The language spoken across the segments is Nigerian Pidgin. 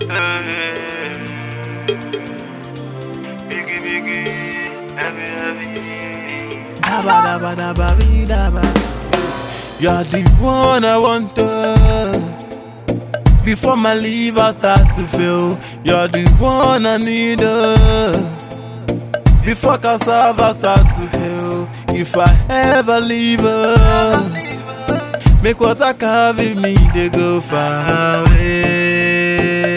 Biggie, biggie, heavy, heavy. Dabba dabba dabba bee dabba. You're the one I want to. Before my liver starts to fail, you're the one I need. uh. Before cassava starts to hail, if I ever leave her, make water carry me, they go far away.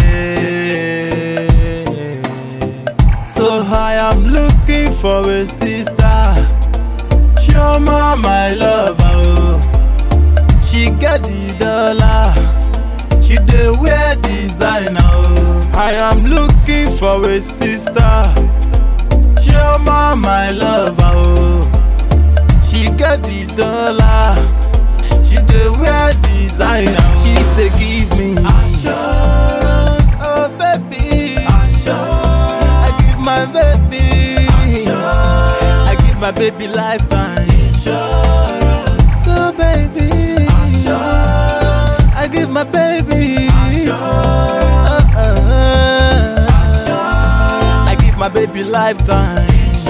So I am looking for a sister. Chioma, my lover. oh. She get the dollar. She dey wear designer. oh. I am looking for a sister. Chioma, my lover. oh. She get the dollar. She dey wear designer. She say give me assurance, oh baby. I give my baby. I give my baby lifetime. So baby, I give my baby. Uh, uh, I give my baby lifetime.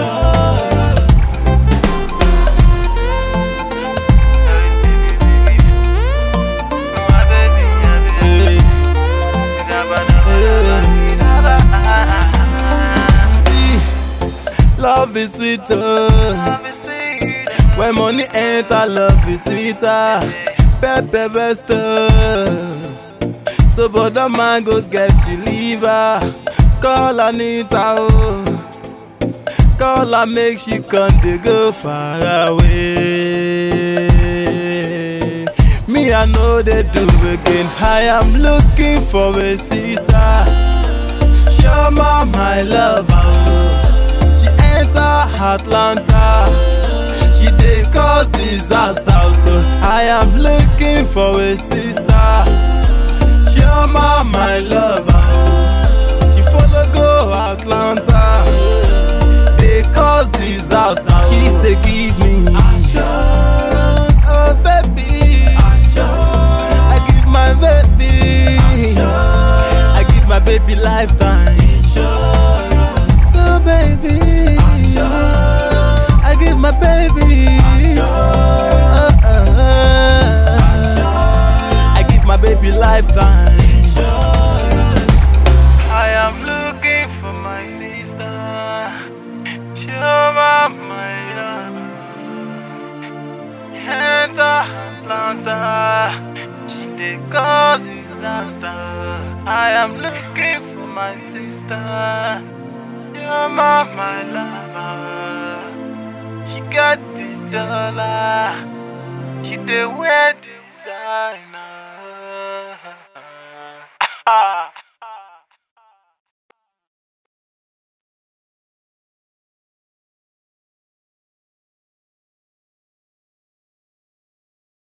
My baby, heavy, Hey, dabba, dabba, dabba. see, love is sweeter. Love is sweet. When money enter, love is sweeter. Pepe bester. So brother man go get the liver. Call Anita oh. Call her make she come dey go far away. Me I know they do again. I am looking for a sister. Shama my lover. oh. She enter Atlanta. She dey cause disaster. So I am looking for a sister. Chioma, my lover. She follow go Atlanta. They cause disaster. She say give me assurance, oh baby. I give my baby. I give my baby lifetime. So baby, I give my baby. Uh, uh, I give my baby lifetime. I am looking for my sister. Shoma, my lover. Enter Atlanta. She dey cause disaster. I am looking for my sister. Shoma, my lover. She got the dollar. She dey wear designer.